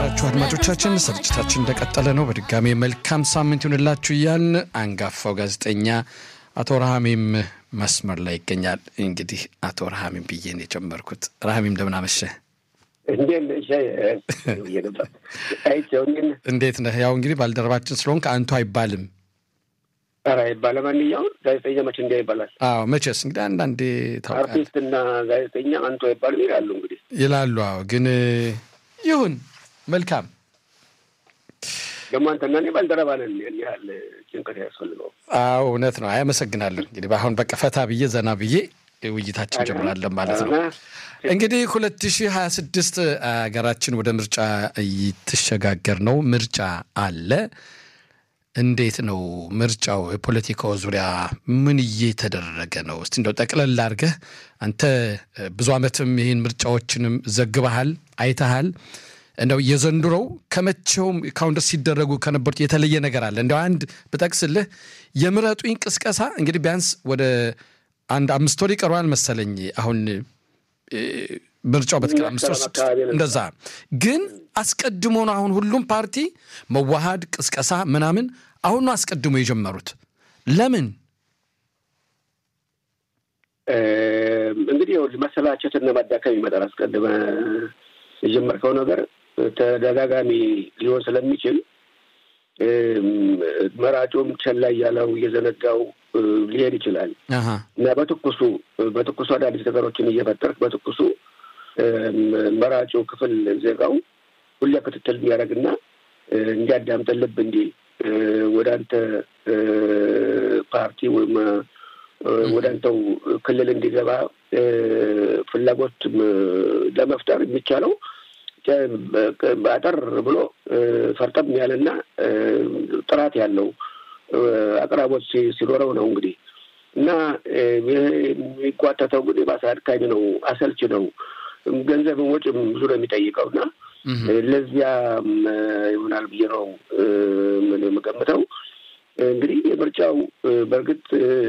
የተከበራችሁ አድማጮቻችን ስርጭታችን እንደቀጠለ ነው። በድጋሚ መልካም ሳምንት ይሁንላችሁ እያልን አንጋፋው ጋዜጠኛ አቶ ረሃሚም መስመር ላይ ይገኛል። እንግዲህ አቶ ረሃሚም ብዬ ነው የጀመርኩት። ረሃሚም እንደምን አመሸህ? እንዴት ነህ? ያው እንግዲህ ባልደረባችን ስለሆንክ አንቱ አይባልም። ኧረ አይባልም። ማንኛውን ጋዜጠኛ መቼ እንዲያ ይባላል? አዎ መቼስ እንግዲህ አንዳንዴ ታውቃለህ አርቲስትና ጋዜጠኛ አንቱ አይባልም ይላሉ። እንግዲህ ይላሉ። አዎ ግን ይሁን መልካም ደግሞ አንተና እኔ ባልደረባ ነን። ያን ያህል ጭንቀት ያስፈልገው። አዎ እውነት ነው። አመሰግናለሁ። እንግዲህ በአሁን በቃ ፈታ ብዬ ዘና ብዬ ውይይታችን ጀምራለን ማለት ነው። እንግዲህ ሁለት ሺህ ሀያ ስድስት ሀገራችን ወደ ምርጫ እየተሸጋገር ነው። ምርጫ አለ። እንዴት ነው ምርጫው? የፖለቲካው ዙሪያ ምን እየተደረገ ነው? እስቲ እንደው ጠቅለል አድርገህ አንተ ብዙ ዓመትም ይህን ምርጫዎችንም ዘግበሃል፣ አይተሃል። እንደው የዘንድሮው ከመቼውም ካሁን ድረስ ሲደረጉ ከነበሩት የተለየ ነገር አለ? እንደው አንድ ብጠቅስልህ የምረጡኝ ቅስቀሳ እንግዲህ ቢያንስ ወደ አንድ አምስት ወር ይቀረዋል መሰለኝ አሁን ምርጫው በትክክል አምስት ወር ስድስት እንደዛ ግን አስቀድሞ ነው አሁን ሁሉም ፓርቲ መዋሃድ ቅስቀሳ ምናምን አሁን ነው አስቀድሞ የጀመሩት ለምን እንግዲህ መሰላቸትና ማዳከም ይመጣል አስቀድመ የጀመርከው ነገር ተደጋጋሚ ሊሆን ስለሚችል መራጩም ቸላ እያለው እየዘነጋው ሊሄድ ይችላል እና በትኩሱ በትኩሱ አዳዲስ ነገሮችን እየፈጠርክ በትኩሱ መራጩ ክፍል ዜጋው ሁሌ ክትትል እንዲያደርግና እንዲያዳምጥ ልብ እንዲል ወደ አንተ ፓርቲ ወይም ወደ አንተው ክልል እንዲገባ ፍላጎት ለመፍጠር የሚቻለው አጠር ብሎ ፈርጠም ያለና ጥራት ያለው አቅራቦት ሲኖረው ነው እንግዲህ እና ይህ የሚጓተተው ግን ባሰ አድካሚ ነው፣ አሰልች ነው፣ ገንዘብን ወጪም ብዙ ነው የሚጠይቀው እና ለዚያ ይሆናል ብዬ ነው ምን የምገምተው። እንግዲህ የምርጫው በእርግጥ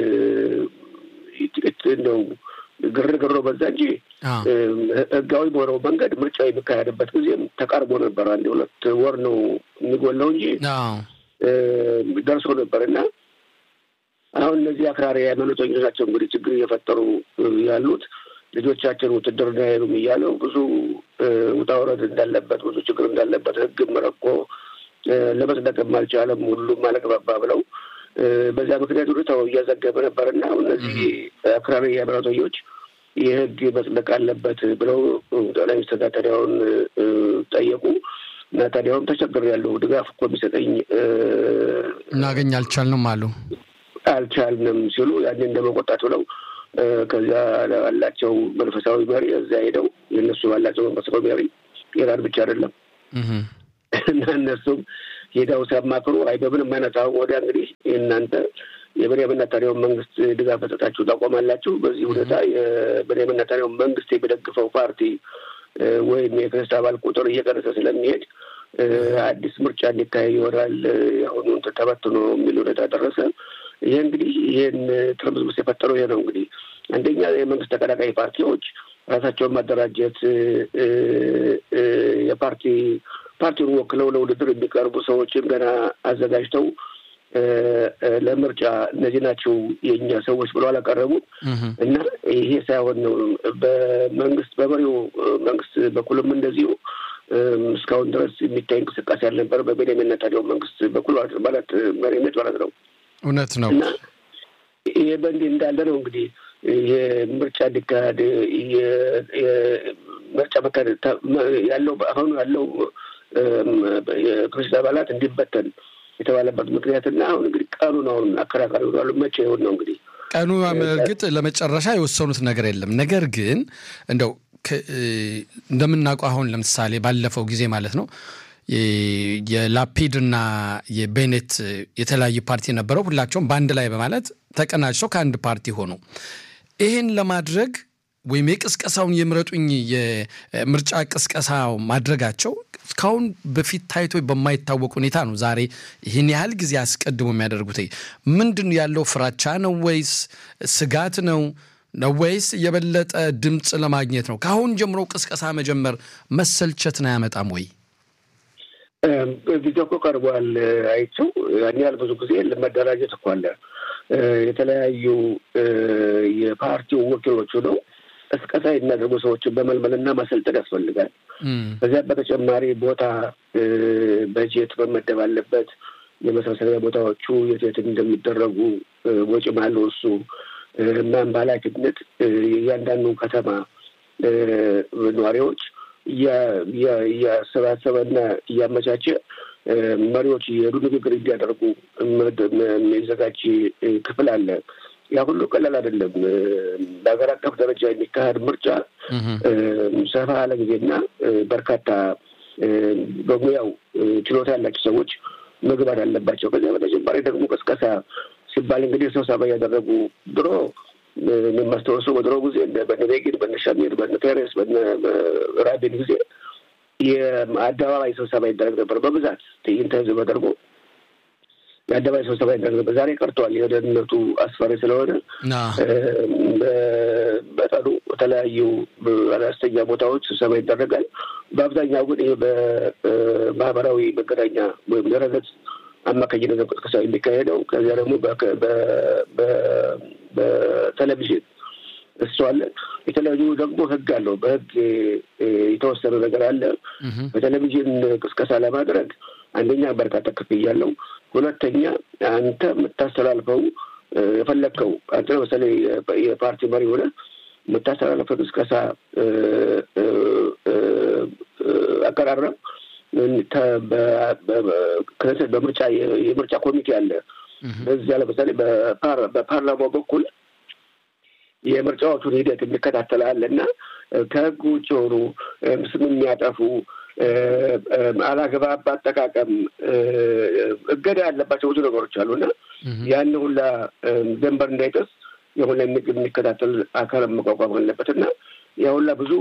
ጥቂት እንደው ግርግሮ በዛ እንጂ ህጋዊ በሆነው መንገድ ምርጫው የሚካሄድበት ጊዜም ተቃርቦ ነበር። አንድ ሁለት ወር ነው የሚጎለው እንጂ ደርሶ ነበር እና አሁን እነዚህ አክራሪ ሃይማኖተኞች ናቸው እንግዲህ ችግር እየፈጠሩ ያሉት ልጆቻችን ውትድርና አይሄዱም እያለው ብዙ ውጣ ውረድ እንዳለበት ብዙ ችግር እንዳለበት ህግም ረቆ ለመጽደቅም አልቻለም። ሁሉም አለግባባ ብለው በዚያ ምክንያት ሁኔታው እያዘገበ ነበር እና እነዚህ አክራሪ ሃይማኖተኞች የህግ መጽደቅ አለበት ብለው ጠቅላይ ሚኒስትር ታዲያውን ጠየቁ እና ታዲያውም ተቸግር ያለው ድጋፍ እኮ የሚሰጠኝ እናገኝ አልቻልንም አሉ አልቻልንም ሲሉ ያንን እንደመቆጣት ብለው ከዚያ ያላቸው መንፈሳዊ መሪ እዚያ ሄደው የእነሱ ባላቸው መንፈሳዊ መሪ ኢራን ብቻ አይደለም እና እነሱም ሄደው ሲያማክሩ አይ በምንም አይነት አሁን ወዲያ እንግዲህ እናንተ የቤንያሚን ኔታንያሁን መንግስት ድጋፍ መስጠታችሁ ታቆማላችሁ። በዚህ ሁኔታ የቤንያሚን ኔታንያሁን መንግስት የሚደግፈው ፓርቲ ወይም የክርስት አባል ቁጥር እየቀነሰ ስለሚሄድ አዲስ ምርጫ እንዲካሄድ ይሆናል። አሁኑ ተበትኖ የሚል ሁኔታ ደረሰ። ይሄ እንግዲህ ይህን ትርምስምስ የፈጠረው ይሄ ነው እንግዲህ አንደኛ የመንግስት ተቀናቃኝ ፓርቲዎች ራሳቸውን ማደራጀት የፓርቲ ፓርቲውን ወክለው ለውድድር የሚቀርቡ ሰዎችን ገና አዘጋጅተው ለምርጫ እነዚህ ናቸው የእኛ ሰዎች ብለው አላቀረቡም እና ይሄ ሳይሆን ነው በመንግስት በመሪው መንግስት በኩልም እንደዚሁ እስካሁን ድረስ የሚታይ እንቅስቃሴ አልነበረ በቤንያሚን ኔታንያሁ መንግስት በኩል ማለት መሪነት ማለት ነው። እውነት ነው። እና ይሄ በእንዲህ እንዳለ ነው እንግዲህ የምርጫ እንዲካሄድ ምርጫ መካሄድ ያለው አሁኑ ያለው የክርስት አባላት እንዲበተን የተባለበት ምክንያትና አሁን እንግዲህ ቀኑን አሁን አከራካሪ ሆኗሉ። መቼ ይሆን ነው እንግዲህ ቀኑ እርግጥ ለመጨረሻ የወሰኑት ነገር የለም። ነገር ግን እንደው እንደምናውቀው አሁን ለምሳሌ ባለፈው ጊዜ ማለት ነው የላፒድና የቤኔት የተለያየ ፓርቲ ነበረው። ሁላቸውም በአንድ ላይ በማለት ተቀናጅተው ከአንድ ፓርቲ ሆኑ። ይህን ለማድረግ ወይም የቅስቀሳውን የምረጡኝ የምርጫ ቅስቀሳ ማድረጋቸው እስካሁን በፊት ታይቶ በማይታወቅ ሁኔታ ነው። ዛሬ ይህን ያህል ጊዜ አስቀድሞ የሚያደርጉት ምንድን ያለው ፍራቻ ነው ወይስ ስጋት ነው ነው ወይስ የበለጠ ድምፅ ለማግኘት ነው? ከአሁን ጀምሮ ቅስቀሳ መጀመር መሰልቸትን አያመጣም ወይ? ጊዜው እኮ ቀርቧል። አይቼው ያን ያህል ብዙ ጊዜ መደራጀት እኮ አለ። የተለያዩ የፓርቲው ወኪሎቹ ነው ቅስቀሳ የሚያደርጉ ሰዎችን በመልመልና ማሰልጠን ያስፈልጋል። ከዚያ በተጨማሪ ቦታ በጀት መመደብ አለበት። የመሰብሰቢያ ቦታዎቹ የት የት እንደሚደረጉ ወጪ ማለው እሱ እናም በኃላፊነት እያንዳንዱ ከተማ ነዋሪዎች እያሰባሰበና እያመቻቸ መሪዎች እየሄዱ ንግግር እንዲያደርጉ የሚዘጋጅ ክፍል አለ። ያ ሁሉ ቀላል አይደለም። በሀገር አቀፍ ደረጃ የሚካሄድ ምርጫ ሰፋ ያለ ጊዜና በርካታ በሙያው ችሎታ ያላቸው ሰዎች መግባት አለባቸው። ከዚያ በተጨማሪ ደግሞ ቅስቀሳ ሲባል እንግዲህ ስብሰባ እያደረጉ ድሮ የማስታወሰው በድሮ ጊዜ በነ ቤጊን፣ በነ ሻሚር፣ በነ ፔሬስ፣ በነ ራቢን ጊዜ የአደባባይ ስብሰባ ይደረግ ነበር። በብዛት ትዕይንተ ህዝብ ተደርጎ የአደባባይ ስብሰባ ይደረግ ነበር። ዛሬ ቀርቷል። የደህንነቱ አስፈሪ ስለሆነ በጠኑ በተለያዩ አነስተኛ ቦታዎች ስብሰባ ይደረጋል። በአብዛኛው ግን ይህ በማህበራዊ መገናኛ ወይም ድረገጽ አማካኝነት ነው ቅስቀሳ የሚካሄደው። ከዚያ ደግሞ በቴሌቪዥን እሱ አለ። የተለያዩ ደግሞ ህግ አለው። በህግ የተወሰነ ነገር አለ። በቴሌቪዥን ቅስቀሳ ለማድረግ አንደኛ በርካታ ክፍያ አለው። ሁለተኛ አንተ የምታስተላልፈው የፈለግከው አንተ ለምሳሌ የፓርቲ መሪ ሆነ የምታስተላልፈው ቅስቀሳ አቀራረብ በምርጫ የምርጫ ኮሚቴ አለ። በዚያ ለምሳሌ በፓርላማው በኩል የምርጫዎቹን ሂደት የሚከታተል አለ እና ከህግ ውጭ የሆኑ ስም የሚያጠፉ አላግባብ አጠቃቀም እገዳ ያለባቸው ብዙ ነገሮች አሉ እና ያን ሁላ ደንበር እንዳይጥስ የሁላ የሚከታተል አካል መቋቋም አለበት እና ያ ሁላ ብዙ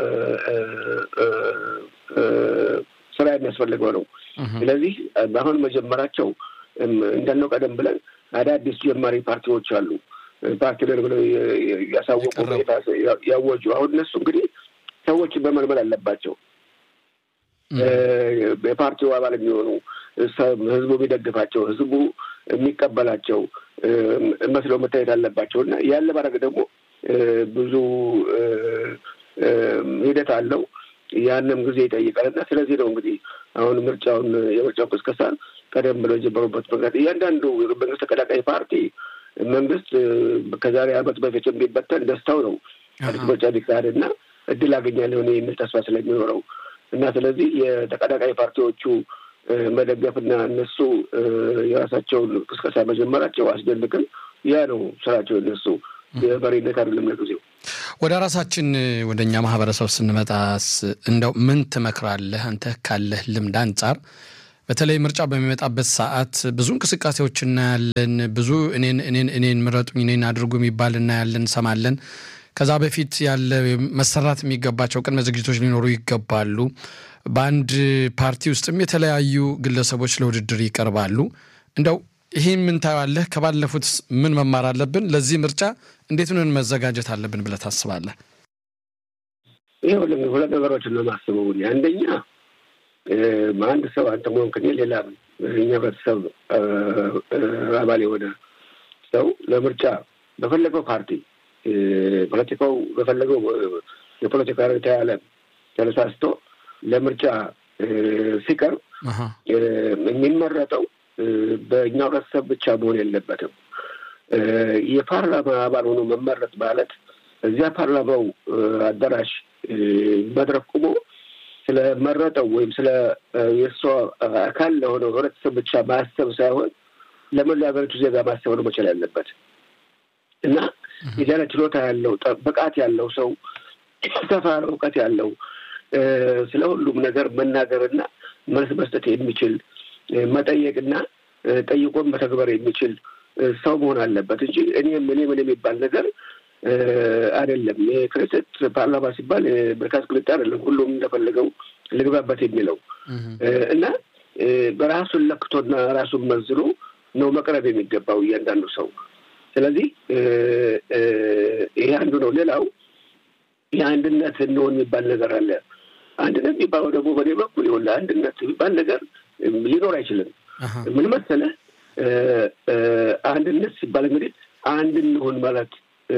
ስራ የሚያስፈልገው ነው። ስለዚህ አሁን መጀመራቸው እንዳልነው ቀደም ብለን አዳዲስ ጀማሪ ፓርቲዎች አሉ። ፓርቲ ነን ብለው ያሳወቁ ያወጁ። አሁን እነሱ እንግዲህ ሰዎችን መመልመል አለባቸው። የፓርቲው አባል የሚሆኑ ህዝቡ የሚደግፋቸው ህዝቡ የሚቀበላቸው መስለው መታየት አለባቸው እና ያን ለማድረግ ደግሞ ብዙ ሂደት አለው። ያንም ጊዜ ይጠይቃል እና ስለዚህ ነው እንግዲህ አሁን ምርጫውን የምርጫው ቅስቀሳ ቀደም ብለው የጀመሩበት መንገድ እያንዳንዱ መንግስት ተቀዳቃይ ፓርቲ መንግስት ከዛሬ ዓመት በፊት የሚበተን ደስታው ነው አዲስ ምርጫ ቢካሄድ እና እድል አገኛለሁ የሚል ተስፋ ስለሚኖረው እና ስለዚህ የተቀዳቃይ ፓርቲዎቹ መደገፍና እነሱ የራሳቸውን ቅስቀሳ መጀመራቸው አስደንቅም። ያ ነው ስራቸው እነሱ የመሪነት አይደለም ለጊዜው። ወደ ራሳችን ወደ እኛ ማህበረሰብ ስንመጣስ እንደው ምን ትመክራለህ አንተ ካለህ ልምድ አንጻር? በተለይ ምርጫ በሚመጣበት ሰዓት ብዙ እንቅስቃሴዎች እናያለን። ብዙ እኔን እኔን እኔን ምረጡኝ እኔን አድርጉ የሚባል እናያለን፣ እንሰማለን። ከዛ በፊት ያለ መሰራት የሚገባቸው ቅድመ ዝግጅቶች ሊኖሩ ይገባሉ። በአንድ ፓርቲ ውስጥም የተለያዩ ግለሰቦች ለውድድር ይቀርባሉ። እንደው ይህን ምን ታየዋለህ? ከባለፉት ምን መማር አለብን? ለዚህ ምርጫ እንዴት ምን መዘጋጀት አለብን ብለህ ታስባለህ? ይህ ሁለት ነገሮችን ነው የማስበው። አንደኛ አንድ ሰው አንተ መሆንክ ሌላ እኛ ህብረተሰብ አባል የሆነ ሰው ለምርጫ በፈለገው ፓርቲ ፖለቲካው በፈለገው የፖለቲካ ርዕዮተ ዓለም ተነሳስቶ ለምርጫ ሲቀርብ የሚመረጠው በእኛ ህብረተሰብ ብቻ መሆን የለበትም። የፓርላማ አባል ሆኖ መመረጥ ማለት እዚያ ፓርላማው አዳራሽ መድረክ ቁሞ ስለመረጠው ወይም ስለ የእሷ አካል ለሆነው ህብረተሰብ ብቻ ማሰብ ሳይሆን ለመላ ሀገሪቱ ዜጋ ማሰብ ነው መቻል ያለበት እና የዚያነ ችሎታ ያለው ብቃት ያለው ሰው ሰፋ ያለ እውቀት ያለው ስለ ሁሉም ነገር መናገርና መልስ መስጠት የሚችል መጠየቅና ጠይቆን መተግበር የሚችል ሰው መሆን አለበት እንጂ እኔም እኔ ምን የሚባል ነገር አይደለም። የክሬሰት ፓርላማ ሲባል በርካት ቅልጥ አይደለም። ሁሉም እንደፈለገው ልግባበት የሚለው እና በራሱን ለክቶና ራሱን መዝኖ ነው መቅረብ የሚገባው እያንዳንዱ ሰው። ስለዚህ ይሄ አንዱ ነው። ሌላው የአንድነት እንሆን የሚባል ነገር አለ። አንድነት የሚባለው ደግሞ በእኔ በኩል ይኸውልህ አንድነት የሚባል ነገር ሊኖር አይችልም። ምን መሰለህ አንድነት ሲባል እንግዲህ አንድ እንሆን ማለት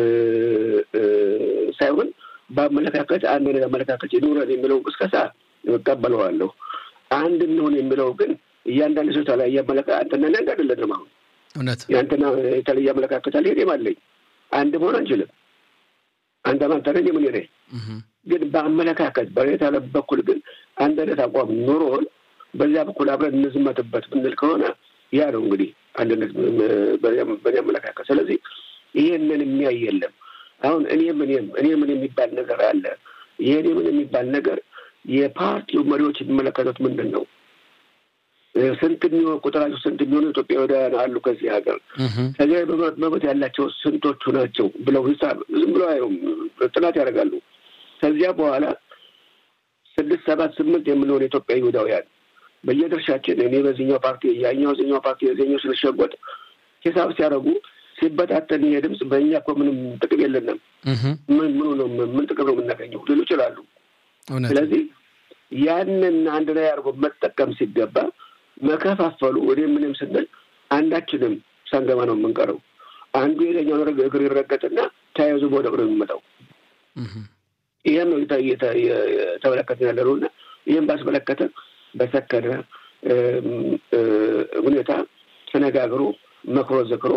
ሳይሆን በአመለካከት አንድ አይነት አመለካከት ይኑረን የሚለው ቅስቀሳ እቀበለዋለሁ። አንድ እንሆን የሚለው ግን እያንዳንድ ሰው የተለያየ አመለካከት አንተና አንድ አይደለንም። አሁን እውነት የአንተና የተለየ አመለካከት አለ፣ እኔም አለኝ። አንድ መሆን አንችልም። አንተ አንተ ነኝ ምን ነኝ። ግን በአመለካከት በሬታ በኩል ግን አንድ አይነት አቋም ኑሮን በዚያ በኩል አብረን እንዝመትበት ብንል ከሆነ ያ ነው እንግዲህ አንድነት በእኔ አመለካከት። ስለዚህ ይሄንን የሚያይ የለም። አሁን እኔም እኔም እኔ ምን የሚባል ነገር አለ። ይሄ እኔ ምን የሚባል ነገር የፓርቲው መሪዎች የሚመለከቱት ምንድን ነው? ስንት የሚሆን ቁጥራቸው ስንት የሚሆኑ ኢትዮጵያውያን አሉ ከዚህ ሀገር ከዚያ መብት ያላቸው ስንቶቹ ናቸው ብለው ሂሳብ ዝም ብለው አይሆም ጥናት ያደርጋሉ። ከዚያ በኋላ ስድስት ሰባት ስምንት የምንሆን የኢትዮጵያ ይሁዳውያን በየድርሻችን እኔ በዚህኛው ፓርቲ ያኛው ዚኛው ፓርቲ የዚኛው ስንሸጎጥ ሂሳብ ሲያደርጉ ሲበታተን ይሄ ድምፅ በእኛ እኮ ምንም ጥቅም የለንም። ምን ምኑ ነው ምን ጥቅም ነው የምናገኘው ሊሉ ይችላሉ። ስለዚህ ያንን አንድ ላይ አድርጎ መጠቀም ሲገባ መከፋፈሉ እኔ ምንም ስንል አንዳችንም ሳንገባ ነው የምንቀረው። አንዱ የለኛውን እግር ይረገጥና ተያይዞ መውደቅ ነው የሚመጣው። ይህም ነው የተመለከትን ያለ ነው እና ይህም ባስመለከተ በሰከነ ሁኔታ ተነጋግሮ መክሮ ዘክሮ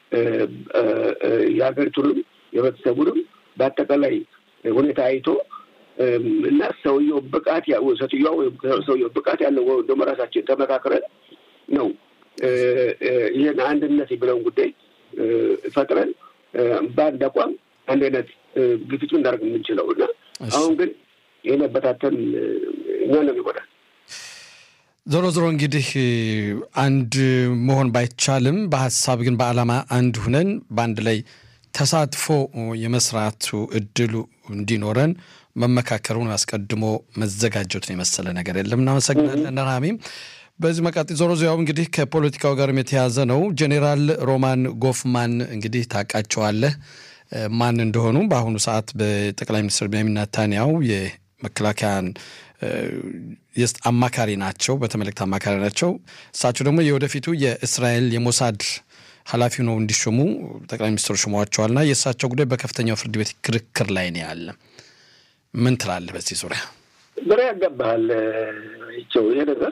የሀገሪቱንም የህብረተሰቡንም በአጠቃላይ ሁኔታ አይቶ እና ሰውየው ብቃት ሴትዮዋ ወይም ሰውየው ብቃት ያለው ደግሞ ራሳችን ተመካክረን ነው ይህን አንድነት የሚለውን ጉዳይ ፈጥረን በአንድ አቋም አንድ አይነት ግፊቱ እንዳደርግ የምንችለው እና አሁን ግን የመበታተን እኛ ነው ይሆናል። ዞሮ ዞሮ እንግዲህ አንድ መሆን ባይቻልም በሀሳብ ግን በዓላማ አንድ ሁነን በአንድ ላይ ተሳትፎ የመስራቱ እድሉ እንዲኖረን መመካከሩን አስቀድሞ መዘጋጀቱን የመሰለ ነገር የለም። እናመሰግናለን ራሚም። በዚህ መቃጤ ዞሮ ዞያው እንግዲህ ከፖለቲካው ጋርም የተያዘ ነው። ጄኔራል ሮማን ጎፍማን እንግዲህ ታውቃቸዋለህ ማን እንደሆኑ። በአሁኑ ሰዓት በጠቅላይ ሚኒስትር ቤንያሚን ኔታንያሁ የመከላከያን አማካሪ ናቸው፣ በተመለክት አማካሪ ናቸው። እሳቸው ደግሞ የወደፊቱ የእስራኤል የሞሳድ ኃላፊ ነው እንዲሾሙ ጠቅላይ ሚኒስትሩ ሾመዋቸዋልና የእሳቸው ጉዳይ በከፍተኛው ፍርድ ቤት ክርክር ላይ ነው ያለ። ምን ትላለህ በዚህ ዙሪያ? ግራ ያጋባሃል ይቸው ይሄ ነገር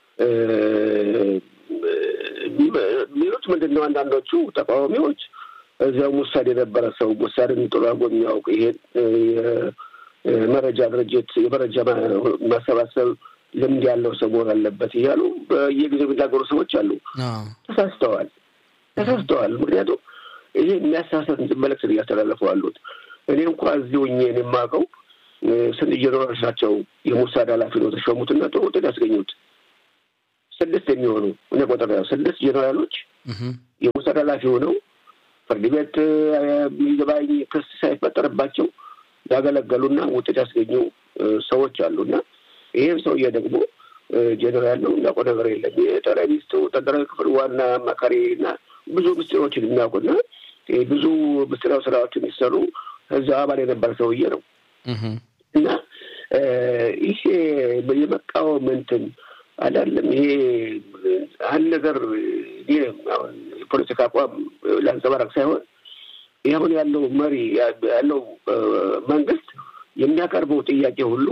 የሚሉት ምንድን ነው? አንዳንዶቹ ተቃዋሚዎች እዚያው ሙሳድ የነበረ ሰው ሙሳድን ጥሩ አድርጎ የሚያውቅ ይሄን የመረጃ ድርጅት የመረጃ ማሰባሰብ ልምድ ያለው ሰው መሆን አለበት እያሉ በየጊዜው የሚናገሩ ሰዎች አሉ። ተሳስተዋል፣ ተሳስተዋል። ምክንያቱም ይሄ የሚያሳሰት መልዕክት እያስተላለፉ አሉት። እኔ እንኳ እዚህ ሆኜ የማውቀው ስንት ጀነራሎች ናቸው የሙሳድ ኃላፊ ነው ተሾሙትና ጥሩ ውጤት ያስገኙት ስድስት የሚሆኑ እኔ ቆጠር ያው ስድስት ጀነራሎች የሙሳድ ኃላፊ ሆነው ፍርድ ቤት ይግባኝ ክስ ሳይፈጠርባቸው ያገለገሉና ውጤት ያስገኙ ሰዎች አሉና ይህም ሰውዬ ደግሞ ጀነራል ነው የሚያውቀው ነገር የለም። የጠቅላይ ሚኒስትሩ ወታደራዊ ክፍል ዋና አማካሪና ብዙ ምስጢሮችን የሚያውቁና ብዙ ምስጢራዊ ስራዎች የሚሰሩ እዛ አባል የነበረ ሰውዬ ነው እና ይሄ የመቃወም እንትን አይደለም። ይሄ አንድ ነገር የፖለቲካ አቋም ለአንጸባረቅ ሳይሆን ይህ አሁን ያለው መሪ ያለው መንግስት የሚያቀርበው ጥያቄ ሁሉ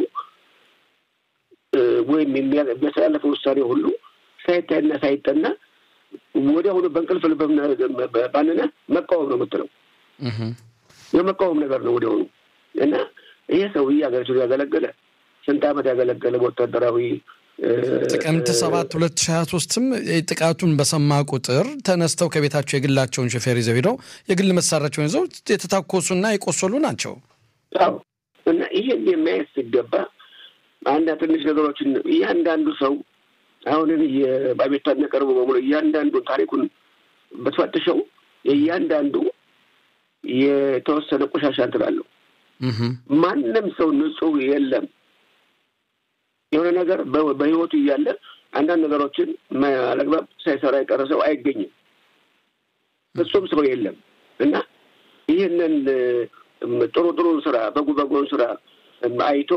ወይም የሚያስተላለፈው ውሳኔ ሁሉ ሳይታይና ሳይጠና ወዲያውኑ በእንቅልፍ ባንነ መቃወም ነው የምትለው የመቃወም ነገር ነው ወዲያውኑ እና ይሄ ሰውዬ ሀገሪቱን ያገለገለ ስንት ዓመት ያገለገለ በወታደራዊ ጥቅምት ሰባት ሁለት ሺህ ሀያ ሶስትም ጥቃቱን በሰማ ቁጥር ተነስተው ከቤታቸው የግላቸውን ሾፌር ይዘው ሄደው የግል መሳሪያቸውን ይዘው የተታኮሱና የቆሰሉ ናቸው። አዎ እና ይሄን የሚያየት ሲገባ አንድ ትንሽ ነገሮችን እያንዳንዱ ሰው አሁንን በቤቷ የሚያቀርቡ በሙሉ እያንዳንዱ ታሪኩን በተፈትሸው እያንዳንዱ የተወሰነ ቆሻሻ እንትን አለው። ማንም ሰው ንጹህ የለም። የሆነ ነገር በህይወቱ እያለ አንዳንድ ነገሮችን አለግባብ ሳይሰራ የቀረ ሰው አይገኝም። ፍጹም ሰው የለም እና ይህንን ጥሩ ጥሩ ስራ በጎ በጎን ስራ አይቶ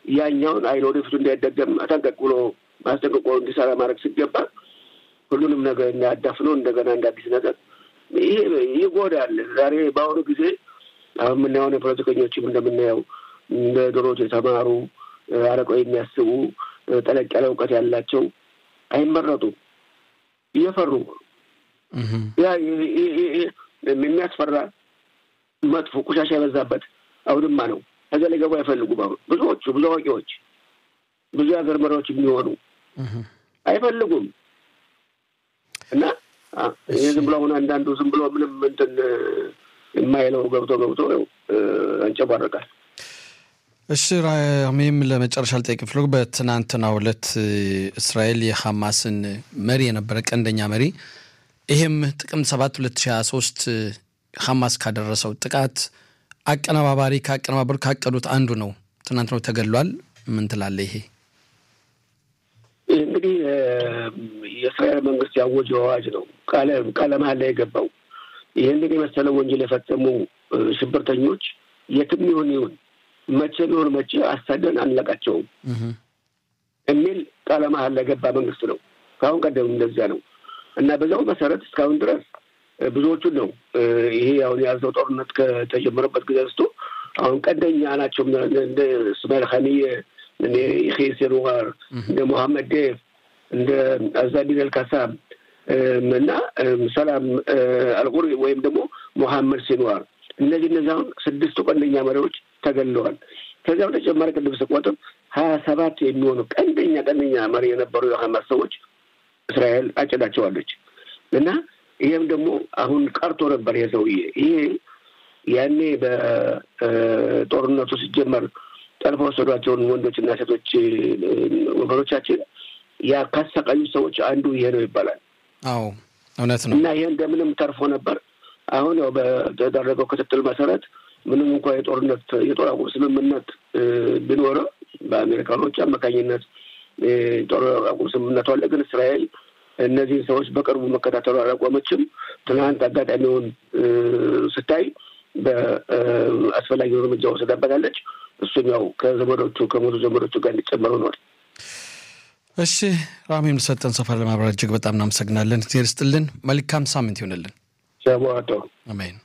ያኛውን አይን ወደፊቱ እንዳይደገም አጠንቀቅ ብሎ ማስጠንቀቆ እንዲሰራ ማድረግ ሲገባ ሁሉንም ነገር እንዳያዳፍነው እንደገና እንደ አዲስ ነገር ይሄ ይጎዳል። ዛሬ በአሁኑ ጊዜ አሁን የምናየውን የፖለቲከኞችም እንደምናየው እንደ ድሮት የተማሩ አረቀው የሚያስቡ ጠለቅ ያለ እውቀት ያላቸው አይመረጡም። እየፈሩ ያ የሚያስፈራ መጥፎ ቆሻሻ የበዛበት አውድማ ነው። ከዚያ ላይ ገቡ አይፈልጉም። አሁን ብዙዎቹ ብዙ አዋቂዎች ብዙ የሀገር መሪዎች የሚሆኑ አይፈልጉም እና ይህ ዝም ብሎ አሁን አንዳንዱ ዝም ብሎ ምንም እንትን የማይለው ገብቶ ገብቶ አንጨባረቃል። እሺ ራሜም ለመጨረሻ ልጠይቅ ፍሎ በትናንትናው ዕለት እስራኤል የሐማስን መሪ የነበረ ቀንደኛ መሪ ይሄም ጥቅምት ሰባት ሁለት ሺህ ሀያ ሶስት ሐማስ ካደረሰው ጥቃት አቀነባባሪ ከአቀነባበሩ ካቀዱት አንዱ ነው። ትናንት ነው ተገድሏል። ምን ትላለህ? ይሄ እንግዲህ የእስራኤል መንግስት ያወጀው አዋጅ ነው። ቃለ መሃላ ላይ የገባው ይህንን የመሰለ ወንጀል የፈጸሙ ሽብርተኞች የትም ይሁን ይሁን መቼ ቢሆን መቼ አሳደን አንለቃቸውም የሚል ቃለ መሃላ የገባ መንግስት ነው። ከአሁን ቀደም እንደዚያ ነው እና በዛው መሰረት እስካሁን ድረስ ብዙዎቹን ነው ይሄ አሁን የያዘው ጦርነት ከተጀመረበት ጊዜ አንስቶ አሁን ቀንደኛ ናቸው እንደ እስማኤል ኸኒየ፣ እንደ ይሄ ሴንዋር፣ እንደ ሞሐመድ ዴፍ፣ እንደ አዛዲን አልካሳም እና ሰላም አልቁሪ ወይም ደግሞ ሞሐመድ ሴንዋር እነዚህ እነዚህ አሁን ስድስቱ ቀንደኛ መሪዎች ተገለዋል። ከዚያ በተጨማሪ ቅድም ስቆጥር ሀያ ሰባት የሚሆኑ ቀንደኛ ቀንደኛ መሪ የነበሩ የሀማስ ሰዎች እስራኤል አጭዳቸዋለች እና ይህም ደግሞ አሁን ቀርቶ ነበር። ይሄ ሰውዬ ይሄ ያኔ በጦርነቱ ሲጀመር ጠልፎ ወሰዷቸውን ወንዶችና ሴቶች ወገኖቻችን ያ ካሰቃዩ ሰዎች አንዱ ይሄ ነው ይባላል። አዎ እውነት ነው። እና ይሄ እንደምንም ተርፎ ነበር። አሁን ያው በተደረገው ክትትል መሰረት ምንም እንኳ የጦርነት የጦር አቁም ስምምነት ቢኖረው በአሜሪካኖች አማካኝነት ጦር አቁም ስምምነቱ አለ። ግን እስራኤል እነዚህን ሰዎች በቅርቡ መከታተሉ አላቆመችም። ትናንት አጋጣሚውን ስታይ በአስፈላጊውን እርምጃ ወስዳበታለች። እሱም ያው ከዘመዶቹ ከሞቱ ዘመዶቹ ጋር እንዲጨመሩ ሆኗል። እሺ ራሜም ሰጠን ሰፋ ለማብራራት እጅግ በጣም እናመሰግናለን። ዜር ስጥልን። መልካም ሳምንት ይሆንልን። ሸቦቶ አሜን።